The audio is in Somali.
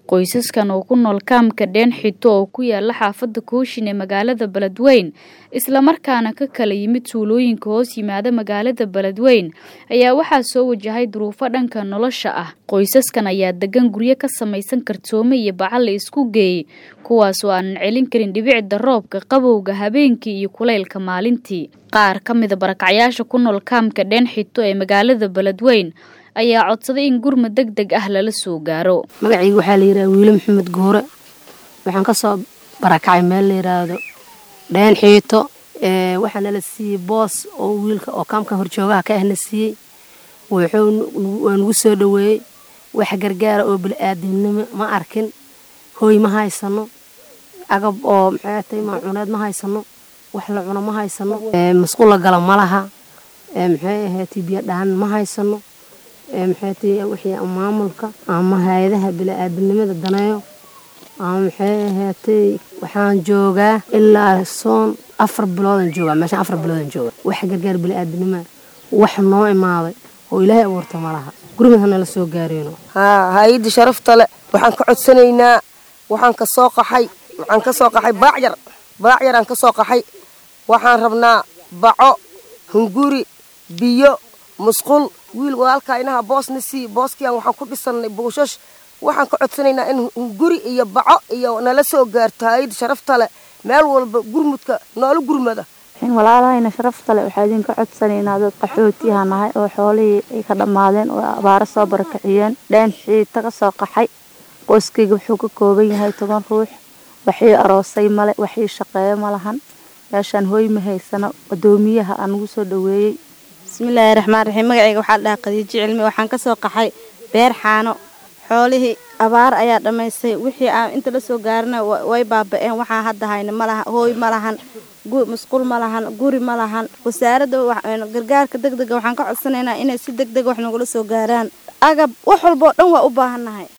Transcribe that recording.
Qoysaskan oo ku nool kaamka Deen Xito oo ku yaala xaafadda Kooshin ee magaalada Beledweyne isla markaana ka kala yimid tuulooyinka hoos yimaada magaalada Beledweyne ayaa waxaa soo wajahay duruufo dhanka nolosha ah. Qoysaskan ayaa degan guryo ka samaysan kartoomo iyo bacal la isku geeyey kuwaas oo aanan celin karin dhibicda roobka, qabowga habeenkii iyo kulaylka maalintii. Qaar ka mid a barakacyaasha ku nool kaamka Deen Xito ee magaalada Beledweyne ayaa codsaday in gurmad degdeg ah lala soo gaaro. magacayga waxaa la yidhaha wiilo maxamed guure waxaan ka soo barakacay meel la yidhaahdo dheen xiito ee waxaa nala siiyey boos oo wiilka oo kaamka horjoogaha ka ahna siiyey wuxuu waa nagu soo dhoweeyey wax gargaara oo bili-aadamnimo ma arkin hooy ma haysano agab oo maxay tahay maacuuneed ma haysano wax la cuno ma haysano masquul la gala ma laha maxay ahaatay biyo dhaan ma haysano maxay tahay wixii maamulka ama hay-adaha bili-aadamnimada daneeyo ama maxay ahaatay waxaan joogaa ilaa soon afar biloodan joogaa meeshaan afar biloodan jooga wax gargaar bili-aadamnima wax noo imaaday oo ilaahay abuurta ma laha gurmad hanala soo gaareyno haa hay-adda sharafta le waxaan ka codsanaynaa waxaan ka soo qaxay waxaan ka soo qaxay baacyar baacyaraan ka soo qaxay waxaan rabnaa baco hunguri biyo musqul wiil walaalkaa inaha boosna sii booskiyan waxaan ku dhisannay buushash waxaan ka codsanaynaa in hunguri iyo baco iyo nala soo gaarto hay-adda sharafta le meel walba gurmudka noola gurmada walaalahayna sharafta le waxaa idinka codsanaynaa dad qaxootiyaha nahay oo xoolihii ay ka dhammaadeen oo abaaro soo barakiciyeen dheen xiita ka soo qaxay qoyskayga wuxuu ka kooban yahay toban ruux waxii aroosay male waxii shaqeeyo ma lahan meeshaan hooy ma haysano adoomiyaha aan ugu soo dhoweeyey bismillaahi raxmaan raxiim magacayga waxaa la dhahaa khadiijo cilmi waxaan ka soo qaxay beer xaano xoolihii abaar ayaa dhammaystay wixii aan inta la soo gaarina way baaba-een waxaa hadda hayna ma laha hooy ma lahan musqul ma lahan guri ma lahan wasaaradda gargaarka deg dega waxaan ka codsanaynaa inay si deg deg wax nagula soo gaaraan agab wax walba oo dhan waa u baahannahay